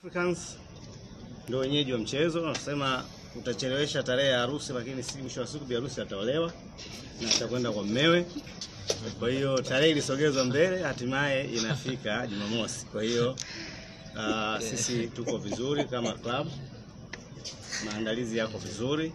Africans ndio wenyeji wa mchezo. Wanasema utachelewesha tarehe ya harusi, lakini si mwisho wa siku bi harusi ataolewa na atakwenda kwa mmewe. Kwa hiyo tarehe ilisogezwa mbele, hatimaye inafika Jumamosi. Kwa hiyo uh, sisi tuko vizuri kama club, maandalizi yako vizuri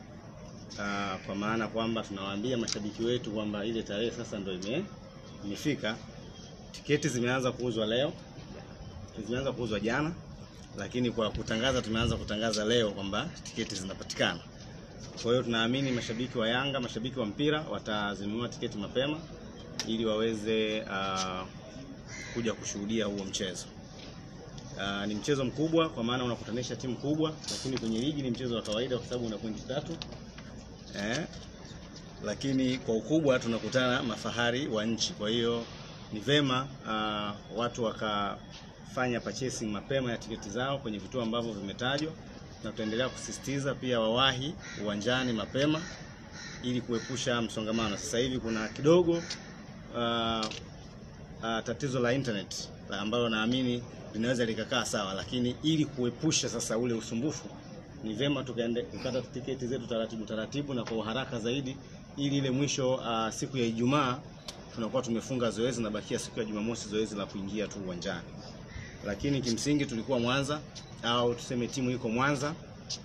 uh, kwa maana kwamba tunawaambia mashabiki wetu kwamba ile tarehe sasa ndio ime, imefika. Tiketi zimeanza kuuzwa leo, zimeanza kuuzwa jana lakini kwa kutangaza tumeanza kutangaza leo kwamba tiketi zinapatikana. Kwa hiyo tunaamini mashabiki wa Yanga, mashabiki wa mpira watazinunua tiketi mapema ili waweze uh, kuja kushuhudia huo mchezo. Uh, ni mchezo mkubwa kwa maana unakutanisha timu kubwa, lakini kwenye ligi ni mchezo wa kawaida kwa sababu una pointi tatu eh, lakini kwa ukubwa tunakutana mafahari wa nchi. Kwa hiyo ni vema uh, watu waka fanya purchasing mapema ya tiketi zao kwenye vituo ambavyo vimetajwa, na tutaendelea kusisitiza pia wawahi uwanjani mapema ili kuepusha msongamano. Sasa hivi kuna kidogo uh, uh, tatizo la internet ambalo naamini linaweza likakaa sawa, lakini ili kuepusha sasa ule usumbufu, ni vema tukaende kukata tiketi zetu taratibu taratibu na kwa haraka zaidi, ili ile mwisho uh, siku ya Ijumaa tunakuwa tumefunga zoezi na bakia siku ya Jumamosi zoezi la kuingia tu uwanjani lakini kimsingi tulikuwa Mwanza au tuseme timu iko Mwanza,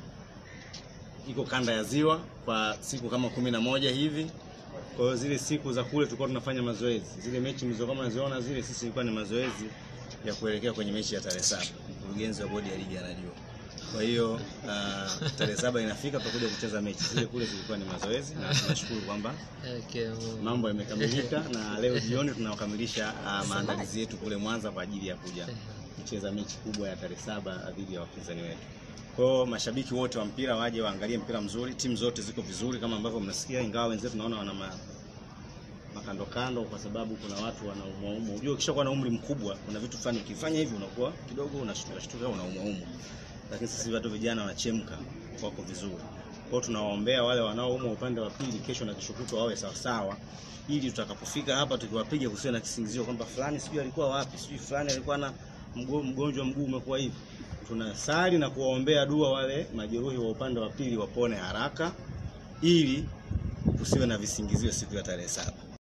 iko kanda ya Ziwa kwa siku kama kumi na moja hivi. Kwa hiyo zile siku za kule tulikuwa tunafanya mazoezi, zile mechi mlizokuwa mnaziona zile, sisi ilikuwa ni mazoezi ya kuelekea kwenye mechi ya tarehe saba. Mkurugenzi wa bodi ya ligi anajua. Kwa hiyo uh, tarehe saba inafika tutakuja kucheza mechi zile, kule zilikuwa ni mazoezi, na tunashukuru kwamba Okay, mambo yamekamilika na leo jioni tunakamilisha uh, maandalizi yetu kule Mwanza kwa ajili ya kuja kucheza mechi kubwa ya tarehe saba dhidi ya wapinzani wetu. Kwa hiyo mashabiki wote wa mpira waje waangalie mpira mzuri, timu zote ziko vizuri kama ambavyo mnasikia, ingawa wenzetu naona wana ma, makando kando, kwa sababu kuna watu wanaumwaumwa. Unajua, ukishakuwa na umri mkubwa, kuna vitu fulani ukifanya hivi unakuwa kidogo unashtuka shtuka, unaumwaumwa, lakini sisi watu vijana wanachemka, wako vizuri. Kwa hiyo tunawaombea wale wanaoumwa upande wa pili, kesho na kesho kutwa wawe sawa sawa, ili tutakapofika hapa tukiwapiga kusiwe na kisingizio kwamba fulani sijui alikuwa wapi, sijui fulani alikuwa na mgonjwa mguu umekuwa hivi. Tunasali na kuwaombea dua wale majeruhi wa upande wa pili wapone haraka, ili kusiwe na visingizio siku ya tarehe saba.